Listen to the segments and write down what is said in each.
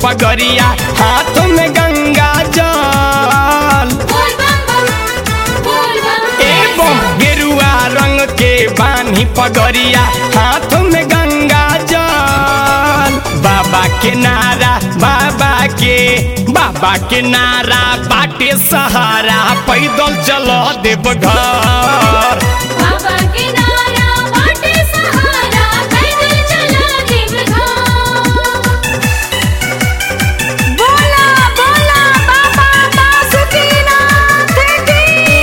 पगरिया हाथ में गंगा जल बोल बम बम बोल बम एवं गेरुआ रंग के बानी पगरिया हाथ में गंगा जल बाबा के नारा बाबा के बाबा के नारा बाटे सहारा पैदल चलो देवघर बाबा के नारा बाटे सहारा पैदल चला देवघर बोला बोला बाबा बासुकीनाथ की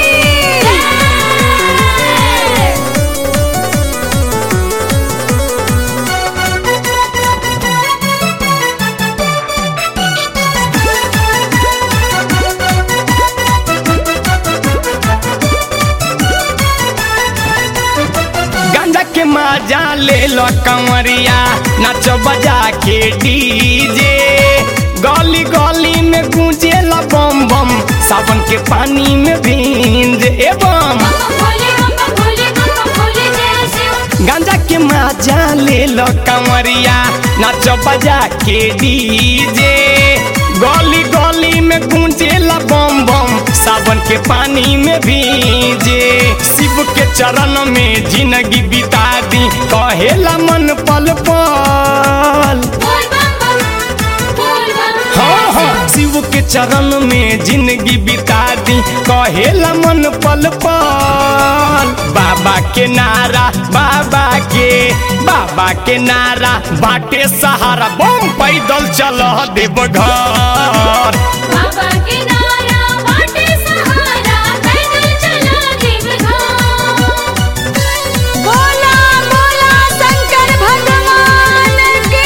गांजा के मजा ले लो कंवरिया नाच बजा के डीजे गली गली में गूंजे ला बम बम सावन के पानी में भींज एवं बम भोले बम भोले बम भोले जय शिव गांजा के मजा ले लो कंवरिया नाच बजा के डीजे गली गली में गूंजे ला बम बम सावन के पानी में भीजे शिव के चरण में जिंदगी बिता दी कहेला मन पल पल बोल बम बम बोल बम हाँ हाँ शिव के चरण में जिंदगी बिता दी कहेला मन पल पल बाबा के नारा बाबा के बाबा के नारा बाटे सहारा बम पैदल चल देवघर बाबा के नारा बाटे सहारा पैदल चला देवघर बोला बोला शंकर भगवान की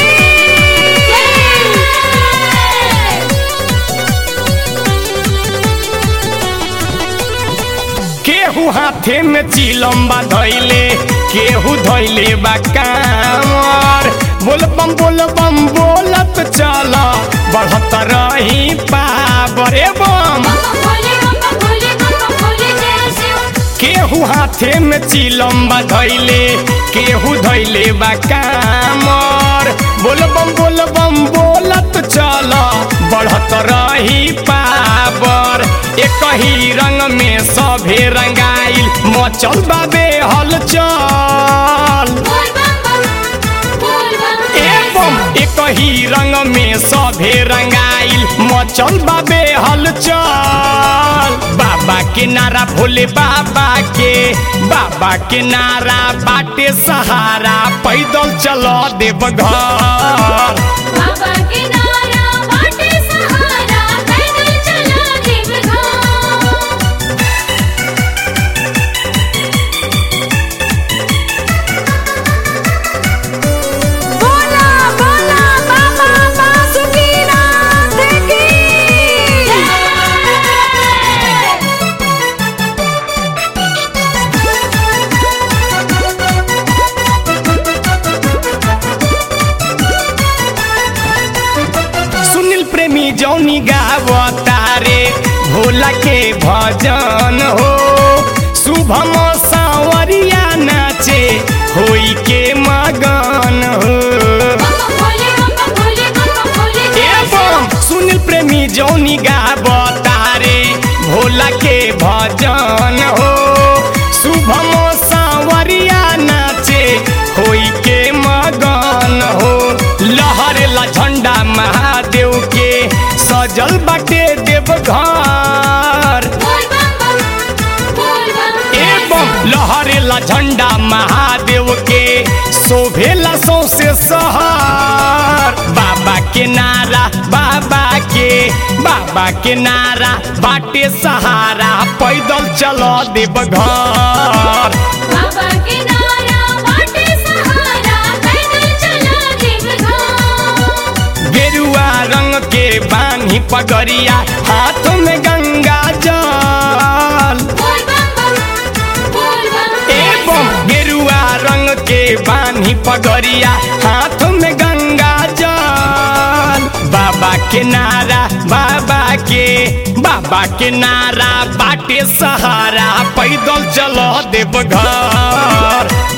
केहू हाथे में चिलम्बा धैले केहू धैले बा कामर बोल बम बोल बम बोलत चल बढ़त रही पावर एवं बम भोले बम भोले बम भोले जय शिव केहू हाथे में चिलम्बा धैले केहू धैले बा कामर बोल बम बोल बम बोलत चल बढ़त रही पावर एक ही रंग में सभे रंगाइल मचल बाबे हलचल बोल बम बम बोल बम एवं एक ही रंग में सभे रंगाइल मचल बाबे हलचल बाबा के नारा भोले बाबा के बाबा के नारा बाटे सहारा पैदल चलो देवघर बाबा के नारा बाटे सहारा पैदल चला देवघर बोला बोला बाबा बासुकीनाथ की सुनील प्रेमी जौनी गावतारे भोला के भजन हो शुभम सावरिया नाचे होई के मगन हो बम भोले बम भोले बम भोले जय एवं सुनील प्रेमी जौनी गावतारे भोला के भजन हो शुभम सावरिया नाचे होई के मगन हो लहरेला झंडा महादेव के सजल बाटे देवघर बोल बम बम बोल बम एवं लहरेला झंडा महादेव के शोभेला सौसे सहर बाबा के नारा बाबा के बाबा के नारा बाटे सहारा पैदल चलो देवघर बाबा के नारा बाटे सहारा पैदल चला देवघर गेरुआ रंग के बानी पगरिया हाथ में गंगा जल बोल बम बम बोल बम एवं गेरुआ रंग के बानी पगरिया हाथ में गंगा जल बाबा के नारा बाबा के बाबा के नारा बाटे सहारा पैदल चलो देवघर